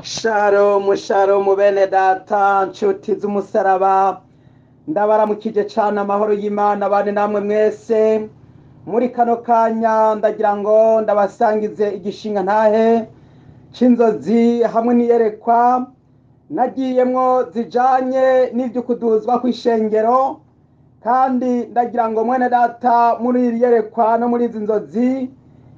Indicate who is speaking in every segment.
Speaker 1: sharomu sharomu bene data nshuti z'umusaraba ndabaramukije cane amahoro y'imana bane namwe mwese muri kano kanya ndagira ngo ndabasangize igishinga ntahe c'inzozi hamwe n'iyerekwa nagiyemwo zijanye n'ivyo kuduzwa kw'ishengero kandi ndagira ngo mwene data muri iri yerekwa no muri izi nzozi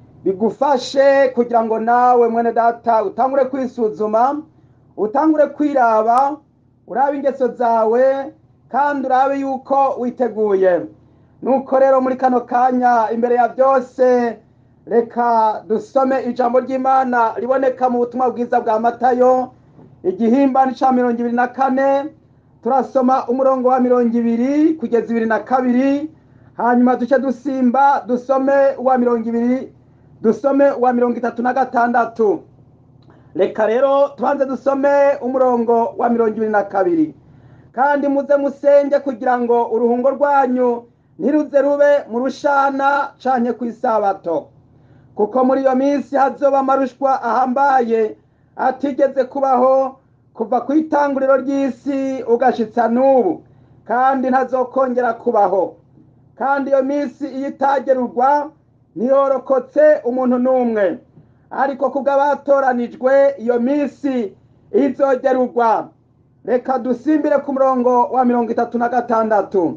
Speaker 1: bigufashe kugira ngo nawe mwene data utangure kwisuzuma utangure kwiraba urabe ingeso zawe kandi urabe yuko witeguye nuko rero muri kano kanya imbere ya byose reka dusome ijambo ry'imana riboneka mu butumwa bwiza bwa matayo igihimba ni ca mirongo ibiri na kane turasoma umurongo wa mirongo ibiri kugeza ibiri na kabiri hanyuma duce dusimba dusome uwa mirongo ibiri dusome uwa mirongo itatu na gatandatu reka rero tubanze dusome umurongo wa mirongo ibiri na kabiri kandi muze musenge kugira ngo uruhungo rwanyu ntiruze rube mu rushana canke kw'isabato kuko muri iyo minsi hazoba amarushwa ahambaye atigeze kubaho kuva ku itanguriro ry'isi ugashitsa n'ubu kandi ntazokongera kubaho kandi iyo minsi iyo itagerurwa ntiyorokotse umuntu n'umwe ariko kubw'abatoranijwe iyo minsi izogerurwa reka dusimbire ku murongo wa mirongo itatu na gatandatu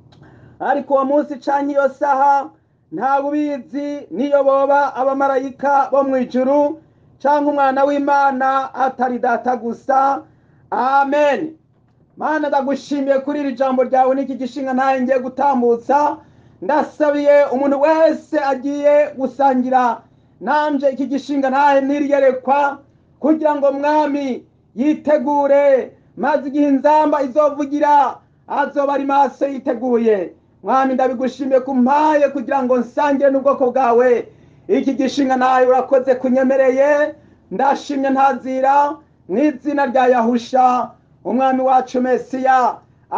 Speaker 1: ariko uwo munsi canke iyo saha ntawe ubizi niyo boba abamarayika bo mu ijuru canke umwana w'imana atari data gusa amen mana ndagushimiye kuri iri jambo ryawe n'iki gishinga ntaye ngiye gutambutsa ndasabiye umuntu wese agiye gusangira nanje iki gishinga ntahe niriyerekwa kugira ngo mwami yitegure maze igihe inzamba izovugira azoba ari maso yiteguye mwami ndabigushimiye kumpaye kugira ngo nsangire n'ubwoko bwawe iki gishinga ntahe urakoze kunyemereye ndashimye ntazira mu izina rya yahusha umwami wacu mesiya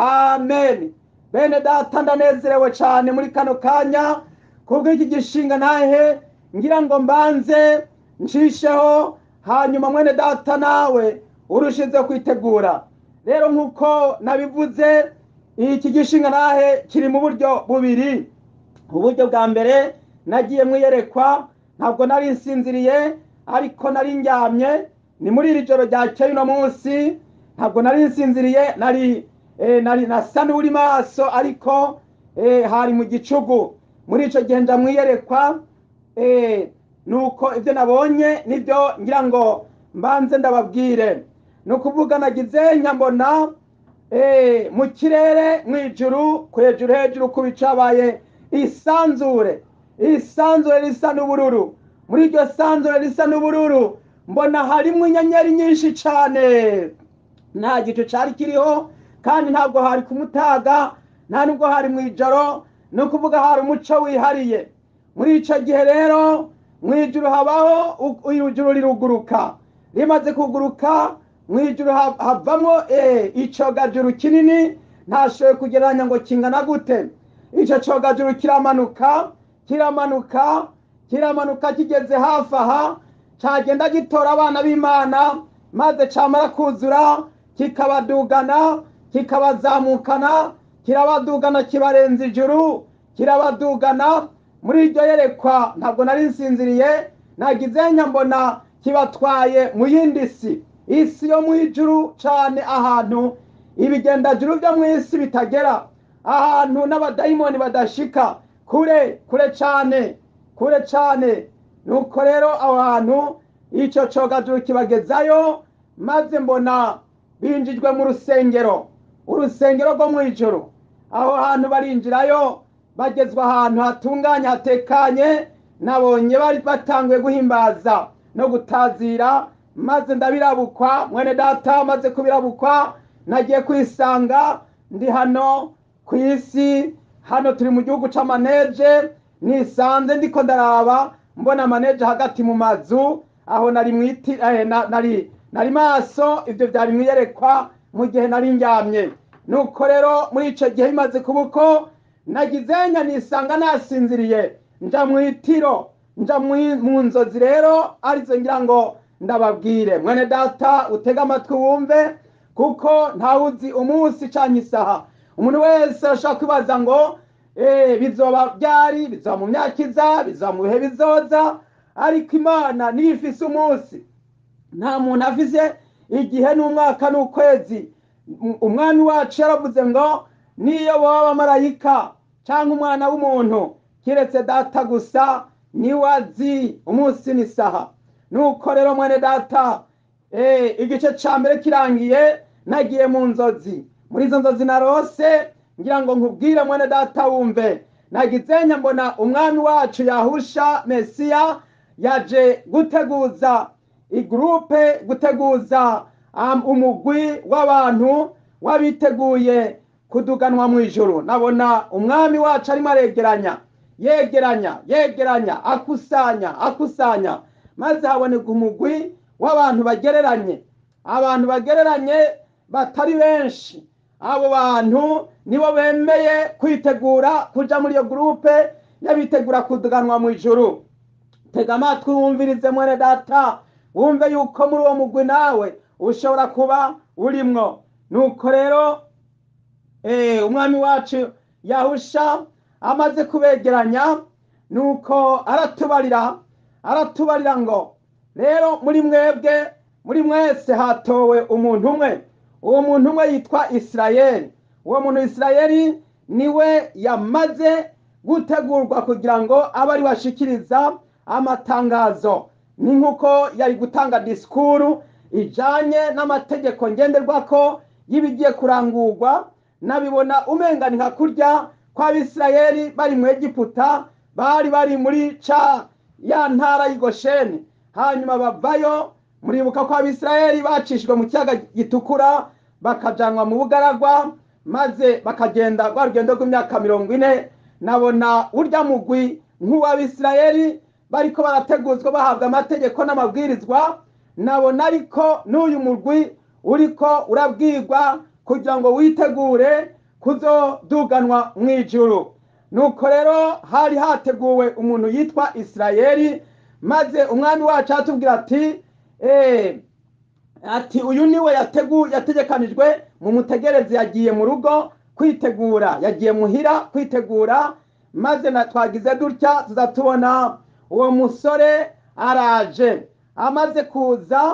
Speaker 1: amen bene data ndanezerewe cyane muri kano kanya kubw'iki gishinga ntahe ngira ngo mbanze nshisheho hanyuma mwene data nawe urushize kwitegura rero nk'uko nabivuze iki gishinga ntahe kiri mu buryo bubiri uburyo bwa mbere nagiye mwiyerekwa ntabwo nari nsinziriye ariko nari ndyamye ni muri iri joro ryakeye uno munsi ntabwo nari nsinziriye nari nari nasa n'uri maso ariko hari mu gicugu muri icyo gihe ndamwiyerekwa nuko ibyo nabonye nibyo ngira ngo mbanze ndababwire ni ukuvuga nagize nyambona mu kirere mu ijuru hejuru hejuru ku bicabaye isanzure isanzure risa n'ubururu muri iryo sanzure risa n'ubururu mbona harimo inyenyeri nyinshi cyane nta gicu cyari kiriho kandi ntabwo hari ku mutaga nta nubwo hari mu ijoro ni ukuvuga hari umuco wihariye muri icyo gihe rero mu ijuru habaho ijuru riruguruka rimaze kuguruka mu ijuru havamo icogajuru kinini ntashoboye kugereranya ngo kingana gute icyo cogajuru kiramanuka kiramanuka kiramanuka kigeze hafi aha cyagenda gitora abana b'imana maze cyamara kuzura kikabadugana kikabazamukana kirabadugana kibarenza ijuru kirabadugana muri iryo yerekwa ntabwo nari nsinziriye nagize nyambona kibatwaye mu yindi si isi yo mu ijuru cyane ahantu ibigendajuru byo mu isi bitagera ahantu n'abadayimoni badashika kure kure cyane kure cyane nuko rero aho hantu icyo cogajuru kibagezayo maze mbona binjijwe mu rusengero urusengero rwo mu ijoro aho hantu barinjirayo bagezwa ahantu hatunganye hatekanye nabonye bari batanguye guhimbaza no gutazira maze ndabirabukwa mwene data maze kubirabukwa nagiye kwisanga ndi hano ku isi hano turi mu gihugu c'amaneje nisanze ndiko ndaraba mbona amaneje hagati mu mazu aho nari mwiti eh, na, nari nari maso ivyo vyari mwiyerekwa mu gihe nari ndyamye nuko rero muri ico gihe bimaze kuba uko nagizenya nisanga nasinziriye nja mwitiro nja mu nzozi rero arizo ngira ngo ndababwire mwene data utega amatwi wumve kuko ntawuzi umunsi canke isaha umuntu wese arashobora kwibaza ngo eh, bizoba byari bizoba mu myaka iza bizoba mu bihe bizoza ariko imana niyo ifise umunsi nta muntu avize igihe n'umwaka n'ukwezi Um- umwami wacu yaravuze ngo niyo baba abamarayika cyangwa umwana w'umuntu kiretse data gusa niwe azi umunsi n'isaha nuko rero mwene data eh, igice ca mbere kirangiye nagiye mu nzozi muri izo nzozi narose ngira ngo nkubwire mwene data wumve nagizenya mbona umwami wacu yahusha mesiya yaje guteguza igurupe guteguza um, umugwi w'abantu w'abiteguye kuduganwa mu ijuru nabona umwami wacu arimo aregeranya yegeranya yegeranya akusanya akusanya maze haboneka umugwi w'abantu bagereranye abantu bagereranye batari benshi abo bantu nibo bemeye kwitegura kuja muri iyo gurupe y'abitegura kuduganwa mu ijuru tega amatwi wumvirize mwene data wumve yuko muri uwo mugwi nawe ushobora kuba urimwo nuko rero eh, umwami wacu yahusha amaze kubegeranya nuko aratubarira aratubarira ngo rero muri mwebwe muri mwese hatowe umuntu umwe uwo muntu umwe yitwa isirayeli uwo muntu isirayeli niwe yamaze gutegurwa kugira ngo abe ari washikiriza amatangazo ni nk'uko yari gutanga disikuru ijanye n'amategeko ngenderwako y'ibigiye kurangurwa nabibona umengani nka kurya kw'abisirayeli bari mu egiputa bari bari muri ca ya ntara y'igosheni hanyuma bavayo muribuka ko abisirayeli bacishijwe mu kiyaga gitukura bakajanwa mu bugaragwa maze bakagenda rwa rugendo rw'imyaka mirongo ine nabona urya mugwi nk'uw'abisirayeli bariko barateguzwa bahabwa amategeko n'amabwirizwa nabona ariko n'uyu mugwi uriko urabwirwa kugira ngo witegure kuzoduganwa mu ijuru nuko rero hari hateguwe umuntu yitwa isirayeli maze umwami wacu aratubwira ati eh, ati uyu niwe yategu yategekanijwe mu mutegereze yagiye mu rugo kwitegura yagiye muhira kwitegura maze na twagize dutya tuzatubona uwo musore araje amaze kuza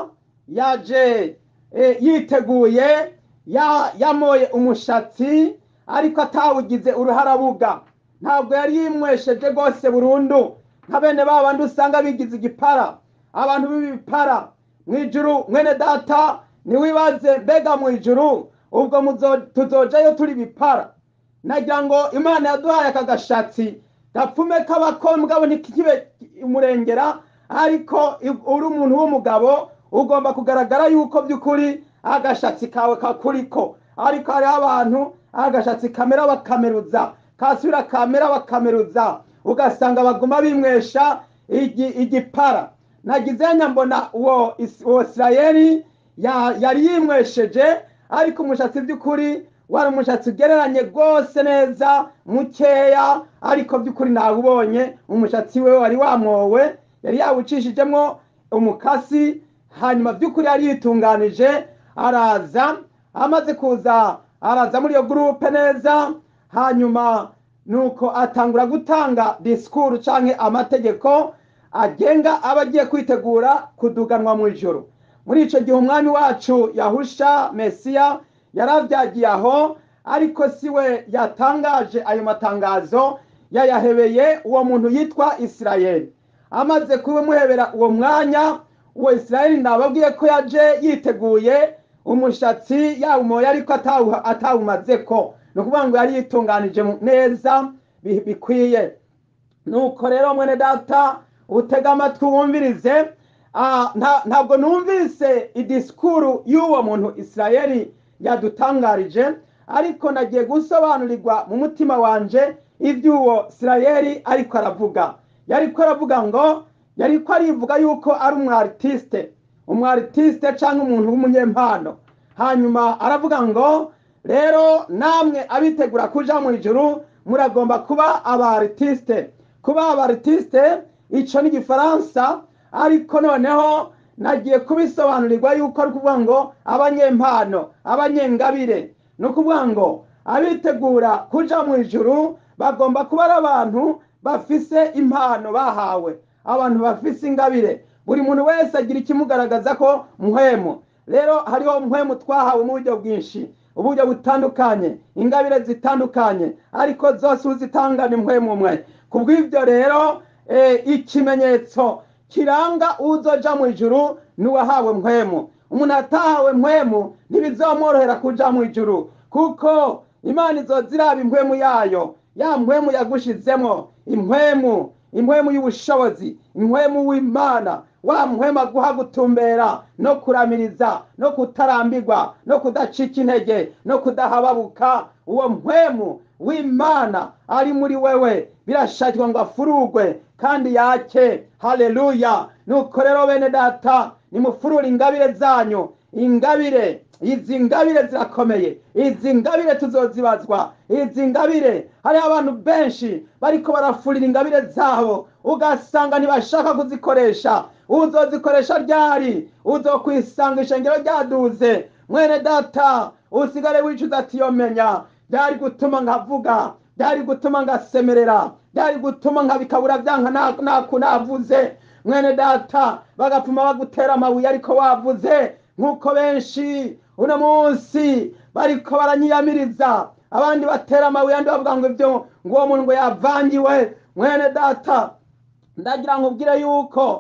Speaker 1: yaje eh, yiteguye ya- yamoye umushatsi ariko atawugize uruharabuga ntabwo yari yimwesheje rwose burundu nka bene ba bandi usanga bigize igipara abantu b'ibipara mu ijuru mwene data niwibaze mbega mu ijuru ubwo muzo- tuzojayo turi bipara nagira ngo imana yaduhaye aka gashatsi gapfume k'abako mugabo ntikibe umurengera ariko i- uri umuntu w'umugabo ugomba kugaragara yuko by'ukuri agashatsi kawe kakuriko ariko hariho abantu agashatsi kamera bakameruza kasubira kamera bakameruza ugasanga baguma bimwesha igi- igipara nagize nyambona uwo Is- uwo isirayeli ya- yari yimwesheje ariko umushatsi by'ukuri wari umushatsi ugereranye rwose neza mukeya ariko by'ukuri ntawubonye umushatsi we wari wamwowe yari yawucishijemo umukasi hanyuma by'ukuri yari yitunganije araza amaze kuza araza muri iyo gurupe neza hanyuma nuko atangura gutanga disikuru canke amategeko agenga aba agiye kwitegura kuduganwa mu ijoro muri ico gihe umwami wacu yahusha mesiya yaravyagiye aho ariko si we yatangaje ayo matangazo yayahebeye uwo muntu yitwa isirayeli amaze kubimuhebera uwo mwanya uwo isirayeli nababwiye ko yaje yiteguye umushatsi yawumoye ariko atawu- atawumazeko ni ukuvuga ngo yari yitunganije mu- neza bi- bikwiye nuko rero mwene data utega amatwi wumvirize Ah, nta- ntabwo numvise idisikuru y'uwo muntu isirayeli yadutangarije ariko nagiye gusobanurirwa mu mutima wanje iby'uwo isirayeli ariko aravuga yariko aravuga ngo yariko arivuga yuko ari umwaritiste umwaritiste cyangwa umuntu w'umunyempano hanyuma aravuga ngo rero namwe abitegura kuja mu ijuru muragomba kuba abaritiste kuba abaritiste ico ni igifaransa ariko noneho nagiye kubisobanurirwa yuko ari ukuvuga ngo abanyempano abanyengabire ni ukuvuga ngo abitegura kuja mu ijuru bagomba kuba ari abantu bafise impano bahawe abantu bafise ingabire buri muntu wese agira ikimugaragaza ko mpwemu rero hariho mpwemu twahawe mu buryo bwinshi uburyo butandukanye ingabire zitandukanye ariko zose uzitanga ni mpwemu umwe ku bw'ibyo rero ikimenyetso kiranga uzoja mu ijuru n'uwahawe mpwemu umuntu atahawe mpwemu ntibizamworohera kuja mu ijuru kuko imana izoza iraba impwemu yayo ya mpwemu yagushizemo impwemu impwemu y'ubushobozi impwemu w'imana wa mpwemu aguha gutumbera no kuramiriza no kutarambirwa no kudacika intege no kudahababuka uwo mpwemu w'imana ari muri wewe birashakirwa ngo afurugwe kandi yake haleluya nuko rero bene data nimufurure ingabire zanyu ingabire izi ngabire zirakomeye izi ngabire tuzozibazwa izi ngabire hariho abantu benshi bariko barafurira ingabire zabo ugasanga ntibashaka kuzikoresha uzozikoresha ryari uzokwisanga ishengero ryaduze mwene data usigare wicuza ati yomenya byari gutuma nkavuga byari gutuma ngasemerera byari gutuma nkabikabura byanka naku navuze mwene data bagapfuma bagutera amabuye ariko wavuze nk'uko benshi uno munsi bariko baranyiyamiriza abandi batera amabuye andi bavuga ngo ibyo ngo uwo muntu ngo yavangiwe mwene data ndagira ngo ubwire yuko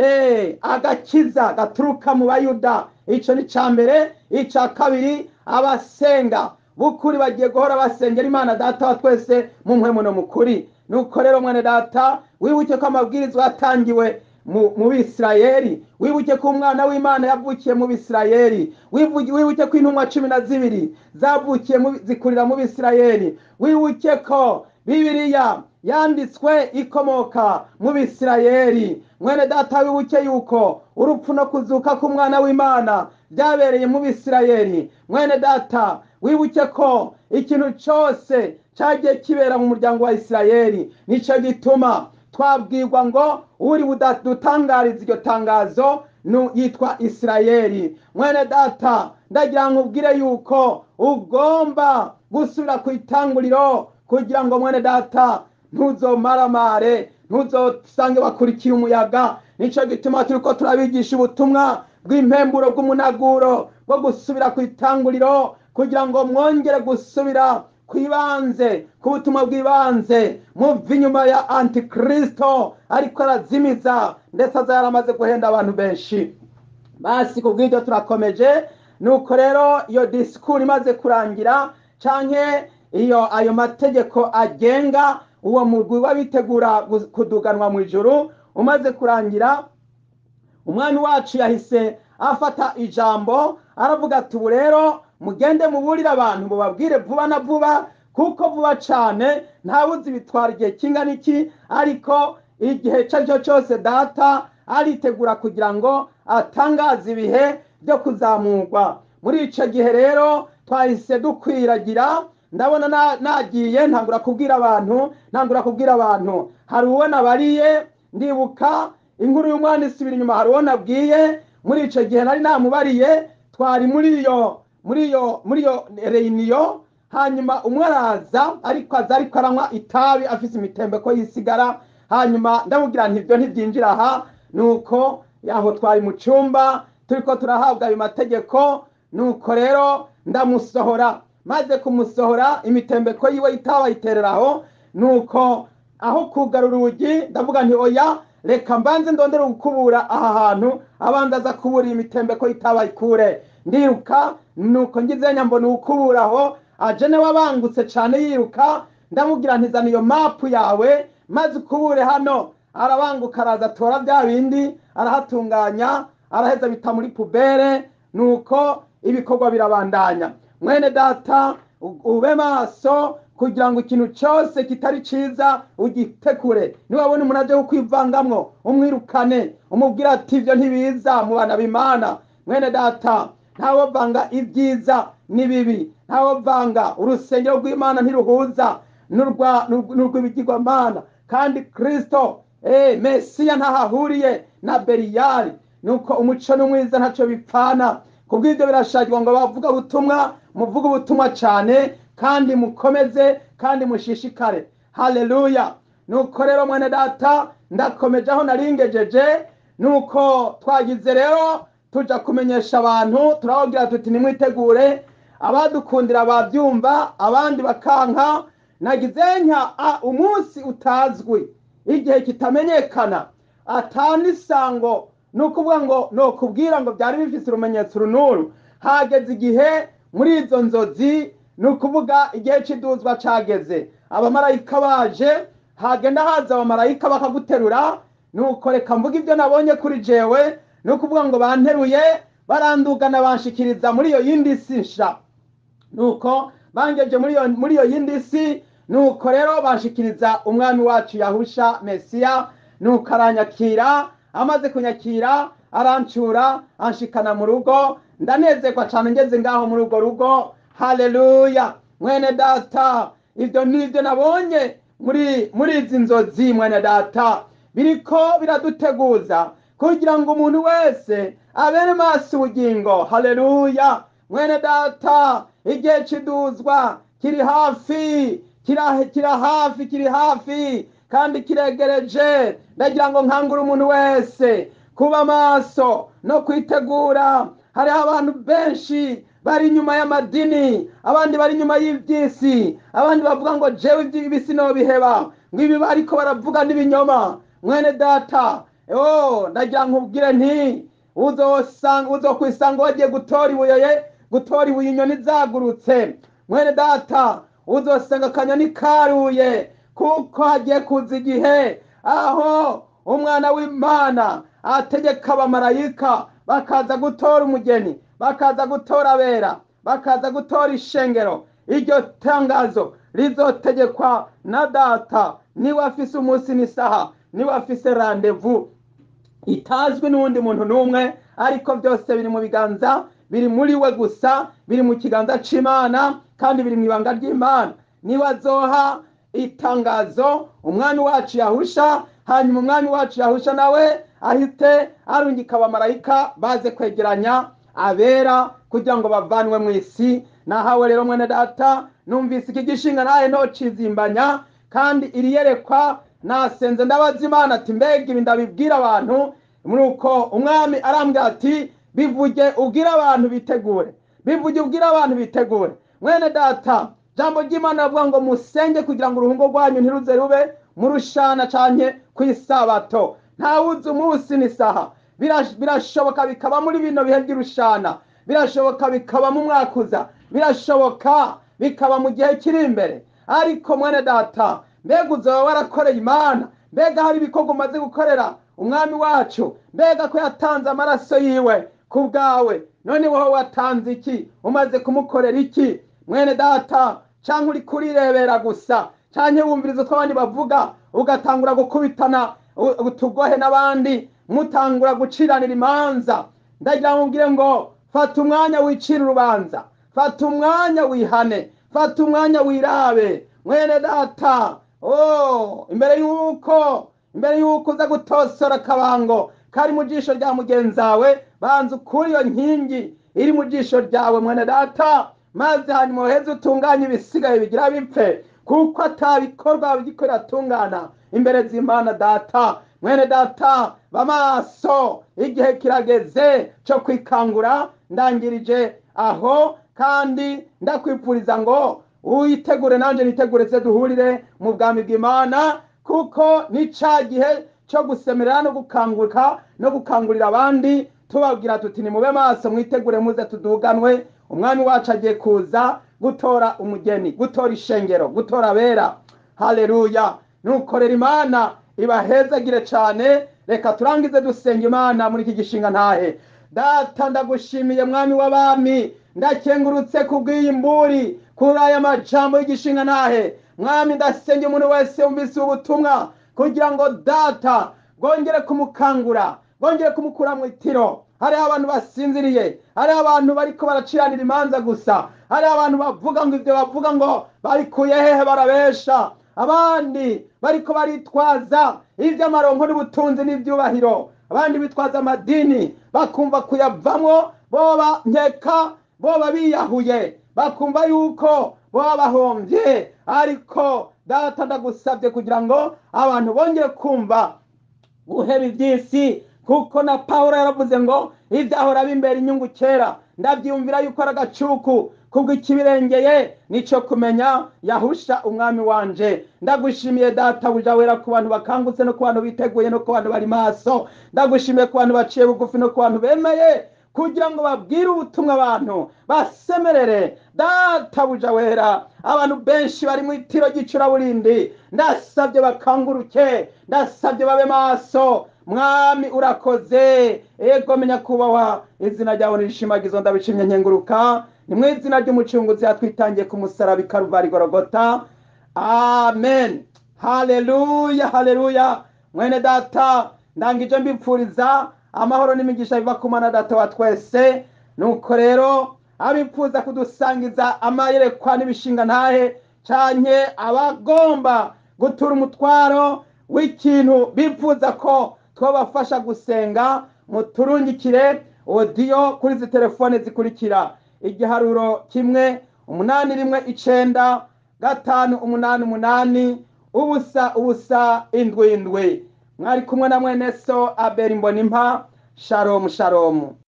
Speaker 1: agakiza gaturuka mu bayuda icyo ni icya mbere icya kabiri abasenga bukuri bagiye guhora basengera imana data wa twese mu mpwemu no mukuri nuko rero mwene data wibuke ko amabwirizwa yatangiwe mu bisirayeri wibuke ko umwana w'imana yavukiye mu bisirayeri wibuke ko intumwa cumi na zibiri zavukiye zikurira mu bisirayeri wibuke ko bibiriya yanditswe ikomoka mu bisirayeri mwene data wibuke yuko urupfu no kuzuka k'umwana w'imana byabereye mu bisirayeri mwene data wibuke ko ikintu cyose cyagiye kibera mu muryango wa isirayeri nicyo gituma twabwirwa ngo uri budutangariza iryo tangazo yitwa isirayeri mwene data ndagira ngo ubwire yuko ugomba gusubira ku itanguriro kugira ngo mwene data ntuzomaramare ntuzosange bakurikiye umuyaga nicyo gituma turi ko turabigisha ubutumwa bw'impemburo bw'umunaguro bwo gusubira ku itanguriro kugira ngo mwongere gusubira ku ibanze ku butumwa bw'ibanze muva inyuma ya antikristo ariko arazimiza ndetse aza yaramaze guhenda abantu benshi basi ku bw'ibyo turakomeje nuko rero iyo disikuru imaze kurangira canke iyo ayo mategeko agenga uwo mugwi w'abitegura kuduganwa mu ijuru umaze kurangira umwami wacu yahise afata ijambo aravuga ati ubu rero mugende muburire abantu mubabwire vuba na vuba kuko vuba cyane ntawuzi bitwara igihe kingana iki ariko igihe icyo ari cyo cyose data aritegura kugira ngo atangaze ibihe byo kuzamurwa muri icyo gihe rero twahise dukwiragira ndabona nagiye ntangura kubwira abantu ntangura kubwira abantu hari uwo nabariye ndibuka inkuru y'umwana isubira inyuma hari uwo nabwiye muri icyo gihe nari namubariye twari muri iyo muri iyo muri iyo reyiniyo hanyuma umwe araza ariko aza ariko aranywa itabi afite imitembeko yisigara hanyuma ndamubwira nti ibyo ntibyinjira aha nuko yaho twari mu cyumba turi ko turahabwa ayo mategeko nuko rero ndamusohora maze kumusohora imitembeko yiwe itabi ayitereraho nuko aho kugara urugi ndavuga nti oya reka mbanze ndondere gukubura aha hantu abanza aza kubura imitembeko itabi ayikure ndiruka nuko ngize nyambo nukuburaho aje nawe abangutse cyane yiruka ndamubwira ntizana iyo mapu yawe maze ukubure hano arabanguka araza atora bya bindi arahatunganya araheza bita muri pubere nuko ibikorwa birabandanya mwene data ube maso kugira ngo ikintu cyose kitari cyiza ugitekure niwabona umuntu aje kukwivangamwo umwirukane umubwira ati ibyo ntibiza mu bana b'imana mwene data ntawovanga ibyiza n'ibibi ntawovanga urusengero rw'imana ntiruhuza n'urw'ibigirwamana kandi kirisito mesiya ntahahuriye na beriyari nuko umuco n'umwiza ntacyo bipfana kubw'ibyo birashakirwa ngo bavuga ubutumwa muvuge ubutumwa cyane kandi mukomeze kandi mushishikare haleluya nuko rero mwene data ndakomeje aho naringejeje nuko twagize rero tuja kumenyesha abantu turababwira tuti nimwitegure abadukundira babyumva abandi bakanka nagize nka a umunsi utazwi igihe kitamenyekana atanisango ni ukuvuga ngo ni ukubwira ngo byari bifise urumenyetso runuru hageze igihe muri izo nzozi ni ukuvuga igihe cy'iduzwa cageze abamarayika baje hagenda haza abamarayika bakaguterura nuko reka mvuga ibyo nabonye kuri jewe ni ukuvuga ngo banteruye barandugana banshikiriza muri iyo yindi si nsha nuko bangeje muri iyo muri iyo yindi si nuko rero banshikiriza umwami wacu yahusha mesiya nuko aranyakira amaze kunyakira arancura anshikana mu rugo ndanezerwa cyane ngeze ngaho muri urwo rugo haleluya mwene data ibyo ni ibyo nabonye muri muri izi nzozi mwene data biriko biraduteguza kugira ngo umuntu wese abere maso ubugingo haleluya mwene data igihe kiduzwa kiri hafi kira kira hafi kiri hafi kandi kiregereje ndagira ngo nkangure umuntu wese kuba maso no kwitegura hariho abantu benshi bari inyuma y'amadini abandi bari inyuma y'iby'isi abandi bavuga ngo jewe iby'ibisi nobiheba ngo ibi bariko baravuga n'ibinyoma mwene data oh ndagira nkubwire nti uzosanga uzokwisanga wagiye gutora ibuye gutora ibuye inyoni zagurutse mwene data uzosanga akanyoni karuye kuko hagiye kuza igihe aho umwana w'imana ategeka abamarayika bakaza gutora umugeni bakaza gutora abera bakaza gutora ishengero iryo tangazo rizotegekwa na data niwe afise umunsi n'isaha niwe afise randevu itazwi n'uwundi muntu n'umwe ariko byose biri mu biganza biri muri we gusa biri mu kiganza c'imana kandi biri mu ibanga ry'imana niwe azoha itangazo umwami wacu yahusha hanyuma umwami wacu yahusha nawe ahite arungika abamarayika baze kwegeranya abera kugira ngo bavanwe mu isi nahawe rero mwene data numvise iki gishinga nawe ntocizimbanya kandi iri yerekwa nasenze ndabaza imana ati mbega ibi ndabibwira abantu muri uko umwami arambwira ati bivuge ubwire abantu bitegure bivuge ubwire abantu bitegure mwene data jambo ry'imana ravuga ngo musenge kugira ngo uruhungo rwanyu ntiruze rube murushana canke kw'isabato ntawuzi umunsi n'isaha birashoboka bikaba muri bino bihe by'urushana birashoboka bikaba mu mwaka uza birashoboka bikaba mu gihe kiri imbere ariko mwene data mbega uzaba warakoreye imana mbega hari ibikorwa umaze gukorera umwami wacu mbega ko yatanze amaraso yiwe ku bwawe none wowe watanze iki umaze kumukorera iki mwene data cyangwa uri kurirebera gusa cyangwa wumviriza utwo abandi bavuga ugatangura gukubitana utugohe n'abandi mutangura guciranira imanza ndagira ngo mbwire ngo fata umwanya wicira urubanza fata umwanya wihane fata umwanya wirabe mwene data oh imbere y'uko imbere y'uko uza gutosora akabango kari mu jisho rya mugenzi wawe banza ukuri iyo nkingi iri mu jisho ryawe mwene data maze hanyuma uheze utunganye ibisigaye bigira bipfe kuko atabikorwa bigikorera atungana imbere z'imana data mwene data bamaso igihe kirageze cyo kwikangura ndangirije aho kandi ndakwipfuriza ngo witegure nanjye nitegure se duhurire mu bwami bw'imana kuko ni cya gihe cyo gusemerera no gukanguka no gukangurira abandi tubabwira tuti nimube maso mwitegure muze tuduganwe umwami wacu agiye kuza gutora umugeni gutora ishengero gutora abera haleluya nukorera imana ibahezagire cyane reka turangize dusenga imana muri iki gishinga ntahe data ndagushimiye mwami w'abami ndakengurutse kubw'iyi mburi kuri aya majambo y'igishinga ntahe mwami ndasenge umuntu wese wumvise ubutumwa kugira ngo data bwongere kumukangura bwongere kumukura mu itiro hariho abantu basinziriye hariho abantu bariko baraciranira imanza gusa hariho abantu bavuga ngo ibyo bavuga ngo babikuye hehe barabesha abandi bariko baritwaza iby'amaronko n'ubutunzi n'ibyubahiro abandi bitwaza amadini bakumva kuyavamwo boba nkeka boba biyahuye bakumva yuko boba bahombye ariko data ndagusabye kugira ngo abantu bongere kumva guheba iby'isi kuko na paul yaravuze ngo ibyahora bimbera inyungu kera ndabyiyumvira yuko ari agacuku kubwo ikibirengeye nicyo kumenya yahusha umwami wanje ndagushimiye data buja wera ku bantu bakangutse no ku bantu biteguye no ku bantu bari maso ndagushimiye ku bantu baciye bugufi no ku bantu bemeye kugira ngo babwire ubutumwa abantu basemerere data buja wera abantu benshi bari mu itiro ry'icuraburindi ndasabye bakanguruke ndasabye babe maso mwami urakoze ego menya kubahwa izina ryawe nirishimagizo ndabishimye nkenguruka ni mu izina ry'umucunguzi yatwitangiye ku musaraba ikaruvari gorogota amen haleluya haleluya mwene data ndangije mbipfuriza amahoro n'imigisha biva ku mana data wa twese nuko rero abifuza kudusangiza amayerekwa n'ibishinga ntahe canke abagomba gutura umutwaro w'ikintu bifuza ko twabafasha gusenga muturungikire odiyo kuri izi telefone zikurikira igiharuro kimwe umunani rimwe icenda gatanu umunani umunani ubusa ubusa indwi indwi mwari kumwe na mwene so abeli mbonimpa sharomu sharomu